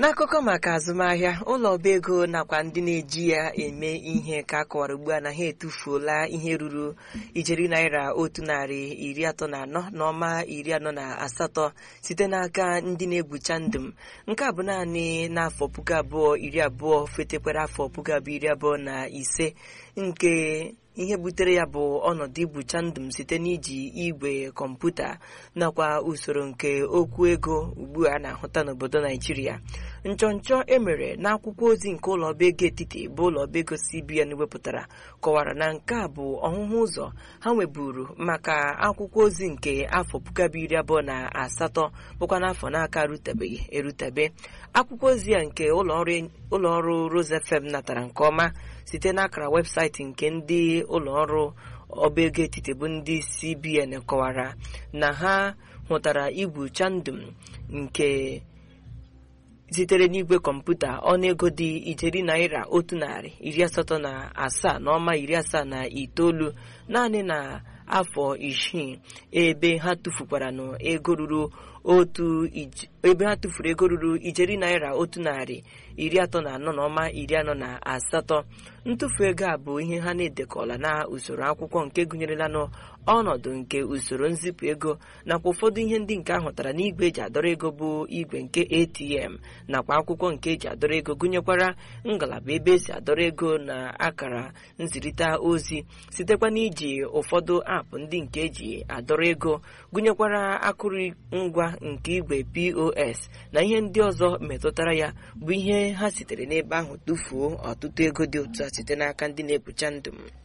n'akụkọ maka azụmahịa ụlọ ọba ego nakwa ndị na-eji ya eme ihe ka a kọwara ugbu a na ha etufuola ihe ruru ijeri naira otu narị iri atọ na anọ na ọma iri anọ na asatọ site n'aka ndị na-egbucha ndụm nke a bụ naanị n'afọ puku abụọ iri abụọ fetekwara afọ puku abụọ iri abụọ na ise nke ihe butere ya bụ ọnọdụ igbucha ndụm site n'iji igwe kọmputa nakwa usoro nke okwu ego ugbu a na-ahụta n'obodo naijiria nchọnchọ emere n'akwụkwọ ozi nke ụlọ ọba ego etiti bụ ụlọ ọba ego cbn wepụtara kọwara na nke a bụ ọhụhụ ụzọ ha nweburu maka akwụkwọ ozi nke afọ puku abụọ iri abụọ na asatọ bụkwa n'afọ n'aka rutebeghị erutebe akwụkwọ ozi ya nke ụlọ ọrụ Rose FM natara nke ọma site n'akara webụsaịtị nke ndị ụlọ ọrụ ọba ego etiti bụ ndị cbn kọwara na ha hụtara igwu chandum nke sitere n'igwe kọmputa ọnụego dị ijeri naira otu narị iri asatọ na asaa na ọma iri asaa na itoolu naanị na afọ isii ebe ha tufukwara n'ego ruru otu ebe ha tụfuru ego ruru ijeri naira otu narị iri atọ na anọ na ọma iri anọ na asatọ ntụfu ego a bụ ihe ha na-edekọla na usoro akwụkwọ nke gụnyerela n'ọnọdụ nke usoro nzipụ ego nakwa ụfọdụ ihe ndị nke ahụtara n'igwe eji adọrọ ego bụ igwe nke ATM nakwa akwụkwọ nke eji adọrọ ego gụnyekwara ngalaba ebe esi adọrọ ego na akara nzirịta ozi sitekwa n'iji ụfọdụ aapụ ndị nke eji adọrọ ego gụnyekwara akụrụngwa nke igwe POS na ihe ndị ọzọ metụtara ya bụ ihe ha sitere n'ebe ahụ tụfuo ọtụtụ ego dị otu a site n'aka ndị na-ebucha ndụ m